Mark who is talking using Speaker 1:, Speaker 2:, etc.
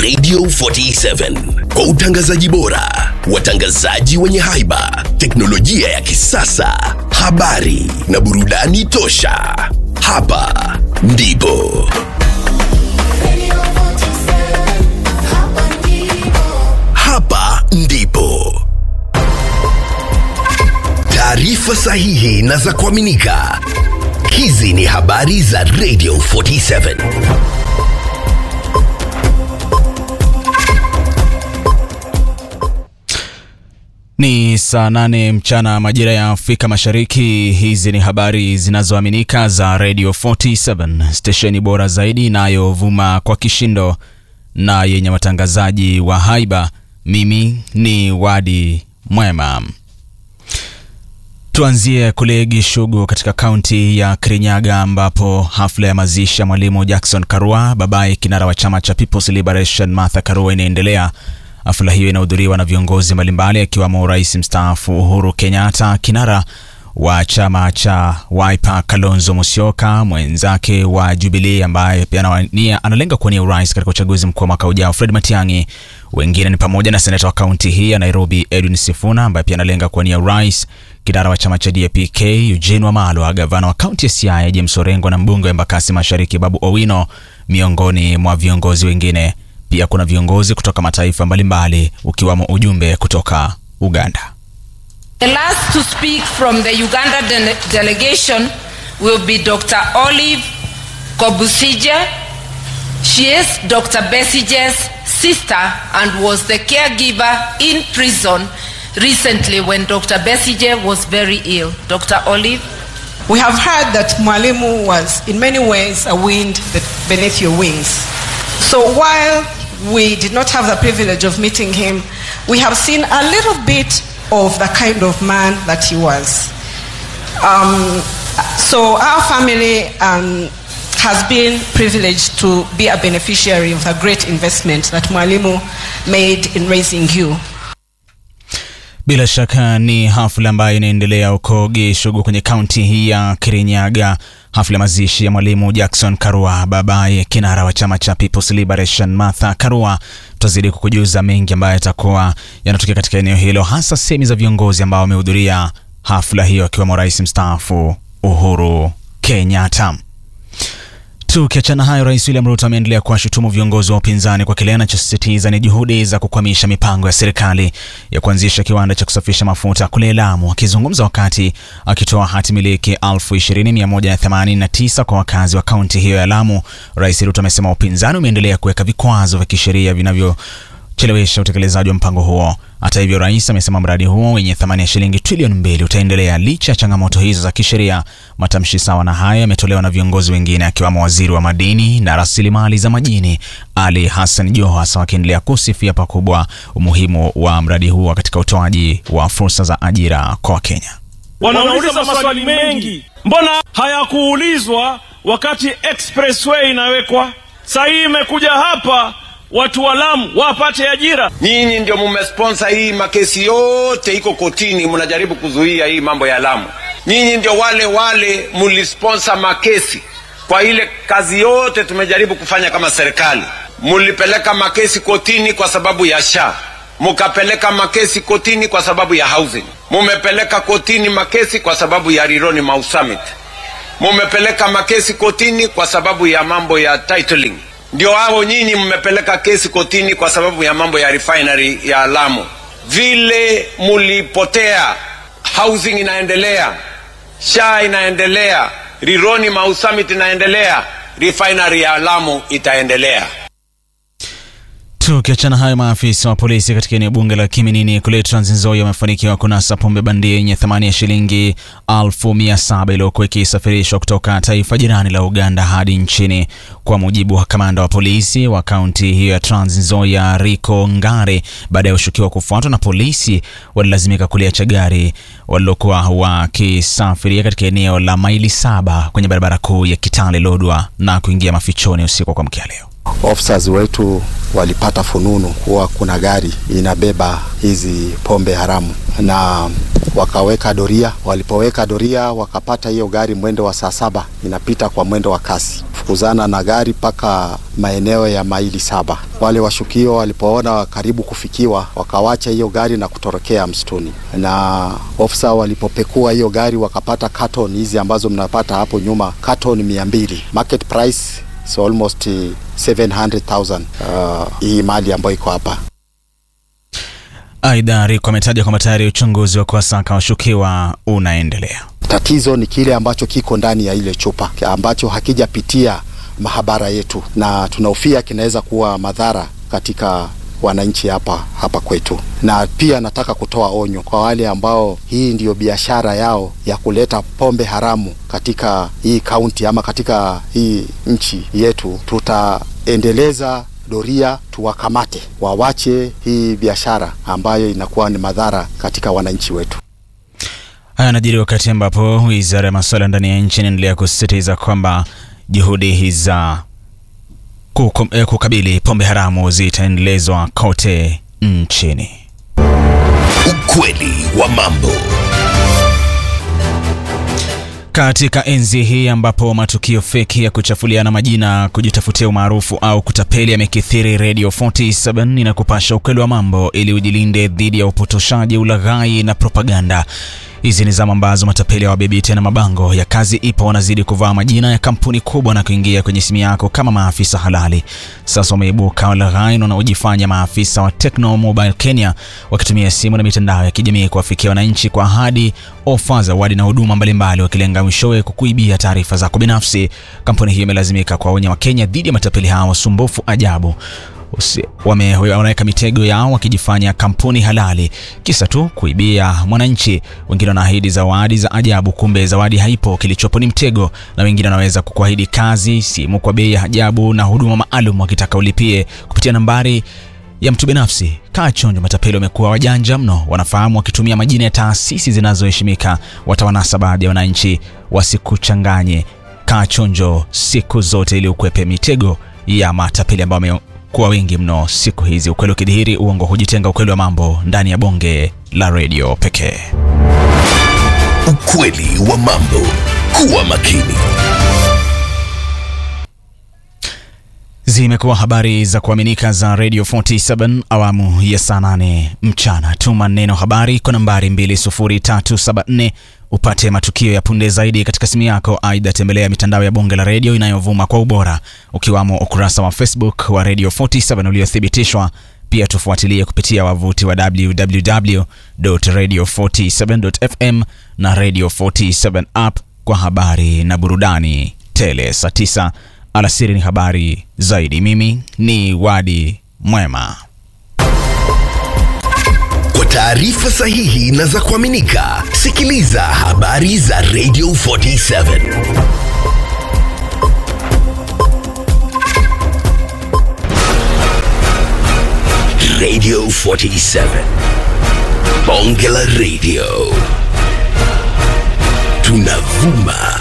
Speaker 1: Radio 47 kwa utangazaji bora, watangazaji wenye haiba, teknolojia ya kisasa, habari na burudani tosha. Hapa ndipo hapa ndipo taarifa sahihi na za kuaminika. Hizi ni habari za Radio 47.
Speaker 2: Ni saa nane mchana majira ya Afrika Mashariki. Hizi ni habari zinazoaminika za Radio 47, stesheni bora zaidi inayovuma kwa kishindo na yenye watangazaji wa haiba. Mimi ni Wadi Mwema. Tuanzie kule Gishugu katika kaunti ya Kirinyaga ambapo hafla ya mazishi ya mwalimu Jackson Karua, babaye kinara wa chama cha People's Liberation Martha Karua, inaendelea. Hafla hiyo inahudhuriwa na viongozi mbalimbali akiwemo rais mstaafu Uhuru Kenyatta, kinara wa chama cha Wiper Kalonzo Musyoka, mwenzake wa Jubilee ambaye pia anawania analenga kuwania urais katika uchaguzi mkuu wa mwaka ujao Fred Matiang'i. Wengine ni pamoja na seneta wa kaunti hii ya Nairobi Edwin Sifuna ambaye pia analenga kuwania urais, kinara wa chama cha DAP-K Eugene Wamalwa, gavana wa kaunti ya Siaya James Orengo na mbunge wa Embakasi Mashariki Babu Owino, miongoni mwa viongozi wengine. Pia kuna viongozi kutoka mataifa mbalimbali ukiwamo ujumbe kutoka Uganda.
Speaker 3: The last to speak from the Uganda de- delegation will be Dr. Olive Kobusije. She is Dr. Besige's sister and was the caregiver in prison recently when Dr. Besige was very ill. Dr. Olive.
Speaker 4: We have heard that Mwalimu was in many ways a wind be- beneath your wings. So while we did not have the privilege of meeting him, we have seen a little bit of the kind of man that he was. Um, so our family um, has been privileged to be a beneficiary of the great investment that Mwalimu made in raising you.
Speaker 2: Bila shaka ni hafla ambayo inaendelea huko Gishugu kwenye kaunti hii ya Kirinyaga, hafla ya mazishi ya mwalimu Jackson Karua, babaye kinara wa chama cha People's Liberation Martha Karua. Tutazidi kukujuza mengi ambayo yatakuwa yanatokea katika eneo hilo, hasa sehemu za viongozi ambao wamehudhuria hafla hiyo, akiwemo rais mstaafu Uhuru Kenyatta. Tukiachana hayo, Rais William Ruto ameendelea kuwashutumu viongozi wa upinzani kwa kile anachosisitiza ni juhudi za kukwamisha mipango ya serikali ya kuanzisha kiwanda cha kusafisha mafuta kule Lamu. Akizungumza wakati akitoa hati miliki 20189 kwa wakazi wa kaunti hiyo ya Lamu, Rais Ruto amesema upinzani umeendelea kuweka vikwazo vya kisheria vinavyochelewesha utekelezaji wa mpango huo. Hata hivyo, rais amesema mradi huo wenye thamani ya shilingi trilioni mbili utaendelea licha ya changamoto hizo za kisheria. Matamshi sawa na hayo yametolewa na viongozi wengine akiwemo waziri wa madini na rasilimali za majini Ali Hassan Joho, hasa wakiendelea kusifia pakubwa umuhimu wa mradi huo katika utoaji wa fursa za ajira kwa Wakenya.
Speaker 5: Wanauliza maswali mengi, mbona hayakuulizwa wakati expressway inawekwa? Saa hii imekuja hapa watu wa Lamu wapate ajira.
Speaker 6: Nyinyi ndio mumesponsor hii makesi yote iko kotini, mnajaribu kuzuia hii mambo ya Lamu. Nyinyi ndio wale wale mulisponsor makesi kwa ile kazi yote tumejaribu kufanya kama serikali. Mulipeleka makesi kotini kwa sababu ya SHA, mukapeleka makesi kotini kwa sababu ya housing, mumepeleka kotini makesi kwa sababu ya Rironi Mau Summit, mumepeleka makesi kotini kwa sababu ya mambo ya titling ndio hao nyinyi mmepeleka kesi kotini kwa sababu ya mambo ya refinery ya Lamu. Vile mulipotea, housing inaendelea, SHA inaendelea, Rironi Mau Summit inaendelea, refinery ya Lamu itaendelea.
Speaker 2: Tukiachana hayo, maafisa wa polisi katika eneo bunge la Kiminini kule Trans Nzoia wamefanikiwa kunasa pombe bandia yenye thamani ya shilingi elfu mia saba iliyokuwa ikisafirishwa kutoka taifa jirani la Uganda hadi nchini. Kwa mujibu wa kamanda wa polisi wa kaunti hiyo ya Trans Nzoia, Rico Ngare, baada ya ushukiwa kufuatwa na polisi, walilazimika kuliacha gari walilokuwa wakisafiria katika eneo la maili saba kwenye barabara kuu ya Kitale Lodwa na kuingia mafichoni usiku kwa mkia leo.
Speaker 7: officers wetu walipata fununu kuwa kuna gari inabeba hizi pombe haramu na wakaweka doria. Walipoweka doria, wakapata hiyo gari mwendo wa saa saba inapita kwa mwendo wa kasi, fukuzana na gari mpaka maeneo ya maili saba. Wale washukio walipoona karibu kufikiwa, wakawacha hiyo gari na kutorokea msituni, na ofisa walipopekua hiyo gari wakapata carton hizi ambazo mnapata hapo nyuma, carton mia mbili market price so almost 700,000 uh, hii mali ambayo iko hapa.
Speaker 2: Aidha, Riko ametaja kwamba tayari uchunguzi wa kuwasaka washukiwa unaendelea.
Speaker 7: Tatizo ni kile ambacho kiko ndani ya ile chupa ambacho hakijapitia mahabara yetu, na tunahofia kinaweza kuwa madhara katika wananchi hapa hapa kwetu. Na pia nataka kutoa onyo kwa wale ambao hii ndiyo biashara yao ya kuleta pombe haramu katika hii kaunti ama katika hii nchi yetu. Tutaendeleza doria, tuwakamate, wawache hii biashara ambayo inakuwa ni madhara katika wananchi wetu.
Speaker 2: Haya yanajiri wakati ambapo wizara ya masuala ndani ya nchi inaendelea kusisitiza kwamba juhudi za kukum, eh, kukabili pombe haramu zitaendelezwa kote nchini.
Speaker 1: Ukweli wa mambo.
Speaker 2: Katika enzi hii ambapo matukio feki ya kuchafuliana majina, kujitafutia umaarufu au kutapeli yamekithiri, Radio 47 inakupasha ukweli wa mambo ili ujilinde dhidi ya upotoshaji, ulaghai na propaganda. Hizi ni zama ambazo matapeli hawabebi tena mabango ya kazi ipo, wanazidi kuvaa majina ya kampuni kubwa na kuingia kwenye simu yako kama maafisa halali. Sasa wameibuka walaghai wanaojifanya maafisa wa Tecno Mobile Kenya, wakitumia simu na mitandao ya kijamii kuwafikia wananchi kwa ahadi, ofa, zawadi na huduma mbalimbali, wakilenga mwishowe kukuibia taarifa zako binafsi. Kampuni hiyo imelazimika kuwaonya Wakenya dhidi ya matapeli hao wasumbufu ajabu wame wanaweka mitego yao wakijifanya kampuni halali, kisa tu kuibia mwananchi. Wengine wanaahidi zawadi za ajabu, kumbe zawadi haipo, kilichopo ni mtego. Na wengine wanaweza kukuahidi kazi, simu kwa bei ya ajabu na huduma maalum, wakitaka ulipie kupitia nambari ya mtu binafsi. Kaa chonjo, matapeli wamekuwa wajanja mno, wanafahamu wakitumia majina ya taasisi zinazoheshimika watawanasa baadhi ya wananchi. Wasikuchanganye, kaa chonjo siku zote ili ukwepe mitego ya matapeli ambao wame kuwa wengi mno siku hizi. Ukweli ukidhihiri, uongo hujitenga. Ukweli wa mambo ndani ya bonge la redio pekee.
Speaker 1: Ukweli wa mambo. Kuwa makini.
Speaker 2: Zimekuwa habari za kuaminika za Radio 47 awamu ya saa 8 mchana. Tuma neno habari kwa nambari 20374 upate matukio ya punde zaidi katika simu yako. Aidha, tembelea mitandao ya bonge la redio inayovuma kwa ubora, ukiwamo ukurasa wa Facebook wa Radio 47 uliothibitishwa. Pia tufuatilie kupitia wavuti wa www.radio47.fm na Radio 47 app kwa habari na burudani tele. Saa 9 alasiri ni habari zaidi. Mimi ni Wadi Mwema.
Speaker 1: Kwa taarifa sahihi na za kuaminika, sikiliza habari za Radio 47. Radio 47. Bonge la Radio. Tunavuma